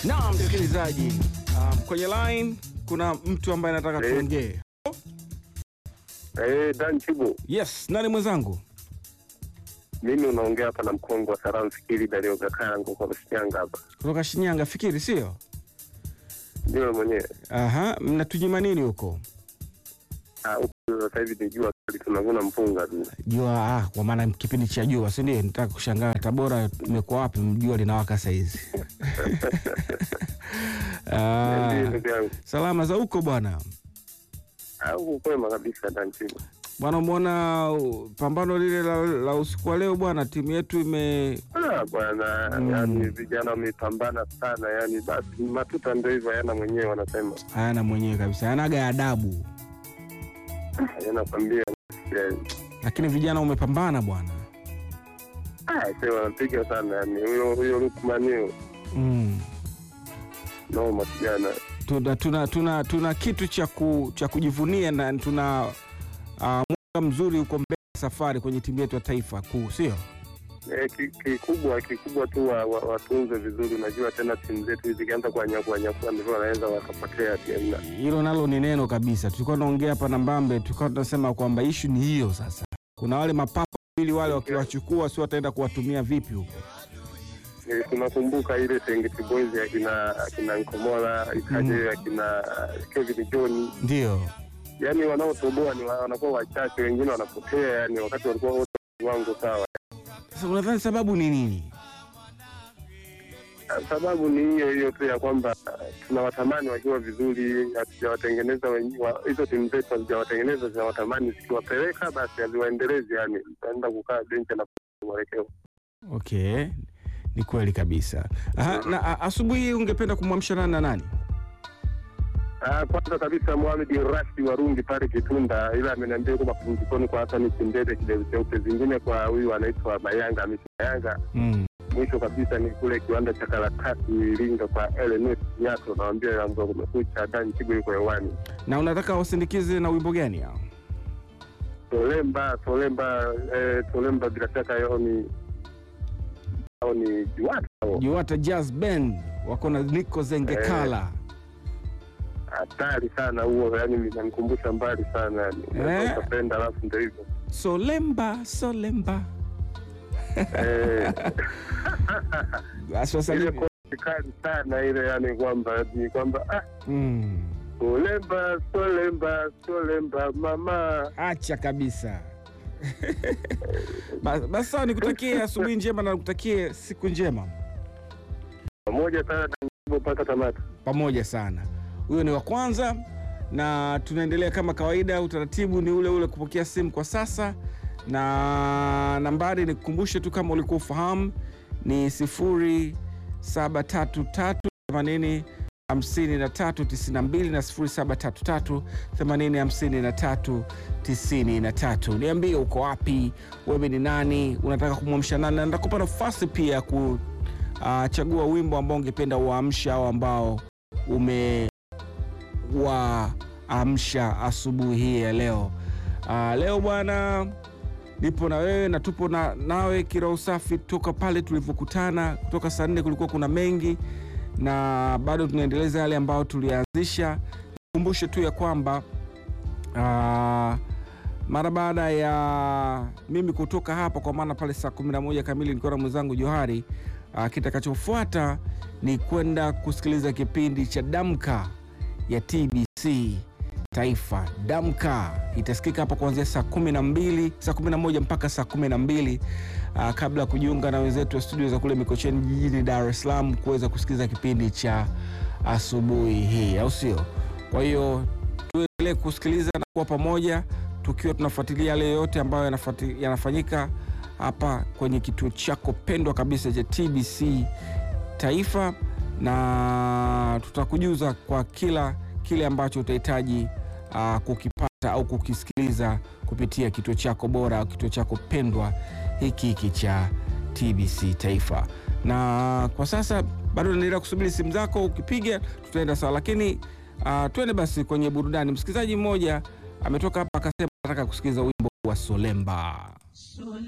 Naam, msikilizaji, um, kwenye line kuna mtu ambaye anataka Eh. tuongee. Eh, Dan Chibo, Yes, nani mwenzangu? mimi unaongea hapa na mkongo wa salamu fikiri Dario Gakango kwa Shinyanga hapa. Kutoka Shinyanga, fikiri sio? Ndio mwenyewe. Aha, mnatunyima nini huko? Ah, huku sasa hivi ni jua kali tunavuna mpunga tu. Jua ah, kwa maana kipindi cha jua, si ndio? Nitaka kushangaa Tabora imekuwa wapi jua linawaka saa hizi. Ah, Ndio ndugu yangu. salama za huko bwana. Ah, huku kwema kabisa Dan Chibo. Bwana, umeona uh, pambano lile la, la usiku wa leo bwana, timu yetu ime Ah, bwana, Mm. yani vijana wamepambana sana, yani basi matuta ndio hivyo yana mwenyewe wanasema. hayana mwenyewe kabisa, hayanaga adabu, Yana kwambia eh, lakini vijana umepambana bwana. ah, sasa wanapiga sana yani huyo huyo Lukman huyo. Mm. Noma kijana. tuna, tuna, tuna, tuna kitu cha, ku, cha kujivunia na tuna uh, mwaka mzuri huko mbele safari kwenye timu yetu ya taifa kuu, sio? Eh, ki- kikubwa kikubwa tu wa- wa- watunze vizuri. Unajua tena timu zetu hizi zikianza kuwanyakua nyakua ndivyo wanaweza wakapotea tena. Hilo nalo ni neno kabisa. Tulikuwa tunaongea hapa na Mbambe, tulikuwa tunasema kwamba ishu ni hiyo sasa. Kuna wale mapapa wawili wale wakiwachukua, si wataenda kuwatumia vipi huko? Eh, tunakumbuka ile Serengeti Boys akina akina Nkomola ikaje Mm. akina Kevin John, Ndio yani wanaotoboa ni wa- wanakuwa wachache, wengine wanapotea, yani wakati walikuwa wote wangu sawa. sasa, unadhani sababu ni nini? Sababu ni hiyo hiyo tu ya kwamba tunawatamani wakiwa vizuri, hatujawatengeneza wenye- wa- hizo timu zetu hazijawatengeneza, zinawatamani zikiwapeleka basi haziwaendelezi, yani utaenda kukaa benchi na mwelekeo. Okay, ni kweli kabisa. Aha, na a- asubuhi hii ungependa kumwamsha nani na nani? Ah, kwanza kabisa Mohamed Rashid Warungi pale Kitunda, ila ameniambia kwa mapumzikoni kwa Hassan Kindede kidevu cheupe, zingine kwa huyu anaitwa Mayanga Hamisi Mayanga. Mm. Mwisho kabisa ni kule kiwanda cha karatasi Iringa kwa LNS Nyato, nawambia yangu kumekucha, Dan Chigo yuko hewani. Na unataka wasindikize na wimbo gani hao? Tolemba Tolemba eh, Tolemba bila shaka yao ni au ni Juwata hao. Juwata Jazz Band wako na Nico Zengekala. hatari sana huo, yani inanikumbusha mbali sana yani, Eh. utapenda alafu ndio hivyo Solemba, Solemba. eh, Basi wasanii- ile kozi kali sana ile, yani kwamba ni kwamba ah, Mm. Solemba Solemba Solemba mama Acha kabisa. Bas- Basi sawa, nikutakie asubuhi njema na nikutakie siku njema pamoja sana tangu mpaka tamati. pamoja sana. Huyo ni wa kwanza, na tunaendelea kama kawaida. Utaratibu ni ule ule kupokea simu kwa sasa, na nambari nikukumbushe tu kama ulikuwa ufahamu ni 0733 80 53 92 na 0733 80 53 93. Niambie uko wapi, wewe ni nani, unataka kumwamsha nani, na nitakupa nafasi pia kuchagua wimbo ambao ungependa uamsha au ambao umewaamsha asubuhi hii ya leo. Ah, leo bwana, nipo na wewe na tupo na nawe kiroho safi toka pale tulivyokutana. Kutoka saa nne kulikuwa kuna mengi na bado tunaendeleza yale ambayo tulianzisha. Nikumbushe tu ya kwamba ah, mara baada ya mimi kutoka hapa, kwa maana pale saa 11 kamili nilikuwa na mwenzangu Johari. Ah, kitakachofuata ni kwenda kusikiliza kipindi cha Damka ya TBC Taifa. Damka itasikika hapa kuanzia saa kumi na mbili saa kumi na moja mpaka saa kumi na mbili ah, kabla ya kujiunga na wenzetu wa studio za kule Mikocheni jijini Dar es Salaam kuweza kusikiliza kipindi cha asubuhi hii, au sio? Kwa hiyo tuendelee kusikiliza na kuwa pamoja tukiwa tunafuatilia yale yote ambayo yanafuati- yanafanyika hapa kwenye kituo chako pendwa kabisa cha TBC Taifa, na tutakujuza kwa kila kile ambacho utahitaji ah, kukipata au kukisikiliza kupitia kituo chako bora au kituo chako pendwa hiki hiki cha TBC Taifa. Na kwa sasa bado naendelea kusubiri simu zako, ukipiga tutaenda sawa, lakini ah, twende basi kwenye burudani. Msikilizaji mmoja ametoka hapa akasema nataka kusikiliza wimbo wa Solemba.